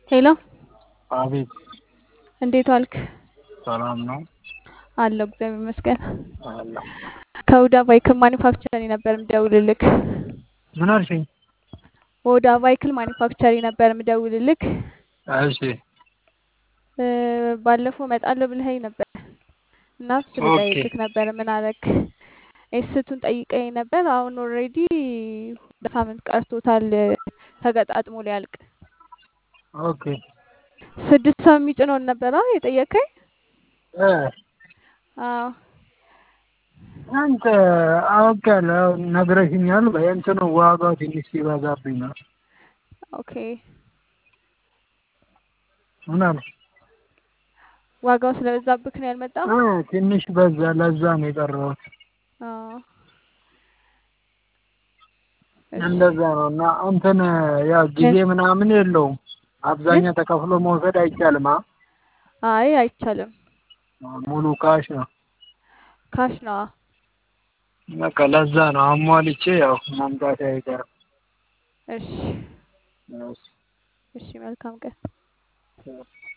ሄሎ አቤት እንዴት ዋልክ? ሰላም ነው አለሁ እግዚአብሔር ይመስገን። አለሁ። ከሁዳ ቫይክል ማኒፋክቸሪ ነበር የምደውልልክ። ምን አልሽኝ? ከሁዳ ቫይክል ማኒፋክቸሪ ነበር የምደውልልክ። እሺ እ፣ ባለፈው እመጣለሁ ብለኸኝ ነበር እና እሱን ኦኬ ልጠይቅህ ነበር። ምን አረክ? ኤስቱን ጠይቀኝ ነበር። አሁን ኦልሬዲ ሁለት ሳምንት ቀርቶታል ተገጣጥሞ ሊያልቅ። ኦኬ ስድስት ሰው የሚጭነውን ነበር አ የጠየቀኝ? እ አዎ አንተ አውቄያለሁ ነግረሽኛል። በእንትኑ ዋጋው ትንሽ ሲበዛብኝ ነው። ኦኬ ምን አልሽ? ዋጋው ስለበዛብክ ነው ያልመጣው? እ ትንሽ በዛ፣ ለዛ ነው የቀረሁት። አዎ እሺ እንደዛ ነው እና እንትን ያው ጊዜ ምናምን የለውም። ምን? አብዛኛው ተከፍሎ መውሰድ አይቻልም። አ አይ አይቻልም። ሙሉ ካሽ ነው። ካሽ ነዋ። በቃ ለዛ ነው አሟልቼ ያው መምጣት አይቀርም። እሺ እሺ። እሺ መልካም ቀን።